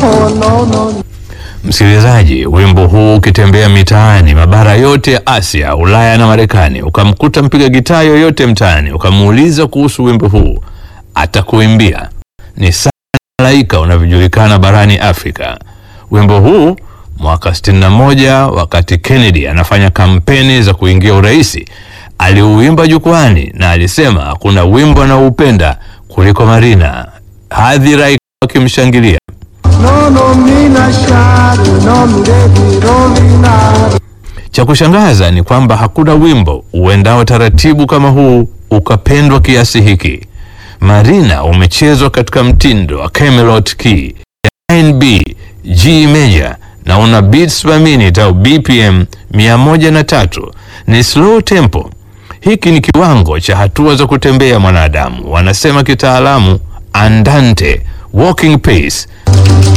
no, no, no. Msikilizaji, wimbo huu ukitembea mitaani mabara yote ya Asia, Ulaya na Marekani, ukamkuta mpiga gitaa yoyote mtaani, ukamuuliza kuhusu wimbo huu, atakuimbia ni sana malaika unavyojulikana barani Afrika. Wimbo huu mwaka 61 wakati Kennedy anafanya kampeni za kuingia uraisi, aliuimba jukwani na alisema hakuna wimbo anaoupenda kuliko Marina, hadhira wakimshangilia. No, no, mina shari, no, mi baby, no, mina. Cha kushangaza ni kwamba hakuna wimbo uendao taratibu kama huu ukapendwa kiasi hiki. Marina umechezwa katika mtindo wa Camelot key ya 9B G major na una beats per minute au BPM 103. Ni slow tempo. Hiki ni kiwango cha hatua za kutembea mwanadamu, wanasema kitaalamu andante, walking pace